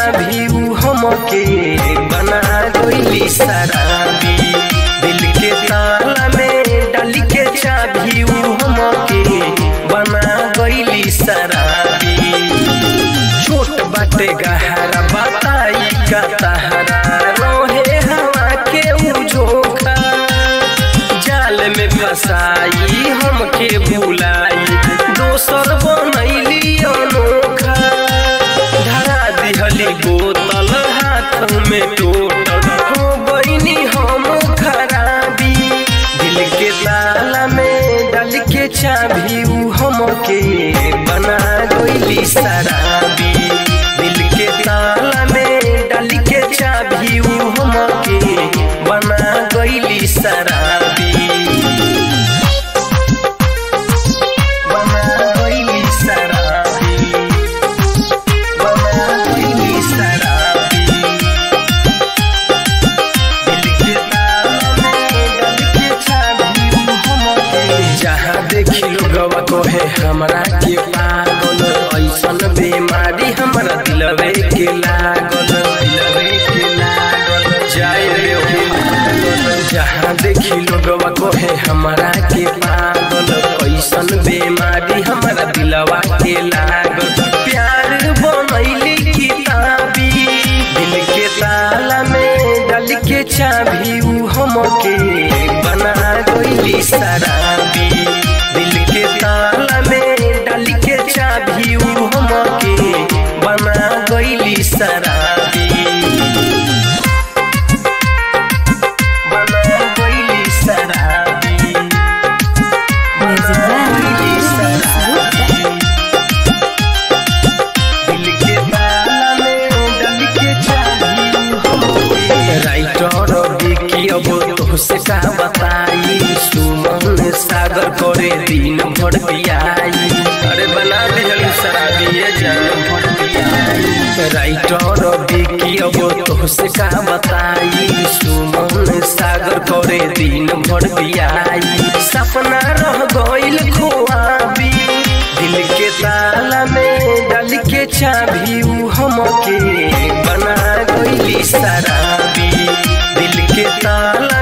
चाभी ऊ हमके बना गईली शराबी दिल के ताला में डाल के चाभी ऊ हमके बना गईली शराबी छोट बाटे गहरा बताई का तहरा रोहे हवा के ऊ झोंका जाल में फसाई हमके भुलाई दोसर बनैली अनोखा धरा दिहली बोतल हाथ में टोटल हो गईनी हम खराबी दिल के ताला में डाल के चाभी ऊ हमके बना गईली शराबी दिल के ताला में डाल के चाभी ऊ हमके बना गईली शराबी बना गईली शराबी बना गईली शराबी दिल के ताला में डाल के चाभी ऊ हमके जहाँ देखी लोगवा कहे हमरा के पागल ऐसन बीमारी हमरा दिलवे के लागल दिलवे के लागल जाए रे हो पागल जहाँ देखी लोगवा कहे हमरा के पागल ऐसन बीमारी हमरा दिलवा के लागल प्यार बनैली किताबी दिल के ताला में डाल के चाभी ऊ हमके बना गईली शराबी दिल के ताला में डाल के चाभी ऊ हमके बना गईली शराबी बना गईली शराबी Music बना by गईली शराबी दिल के ताला में डाल के चाभी ऊ हमके राइटर बिकी अब तुझसे का बताई सुमन सागर करे दिन भर पियाई अरे बना दिहल शराबी ये जान भर पियाई राइटर बिकी अब तुझसे का बताई सुमन सागर करे दिन भर पियाई सपना रह गइल खोआबी दिल के ताला में डाल के चाभी ऊ हमके बना गईली शराबी दिल के ताला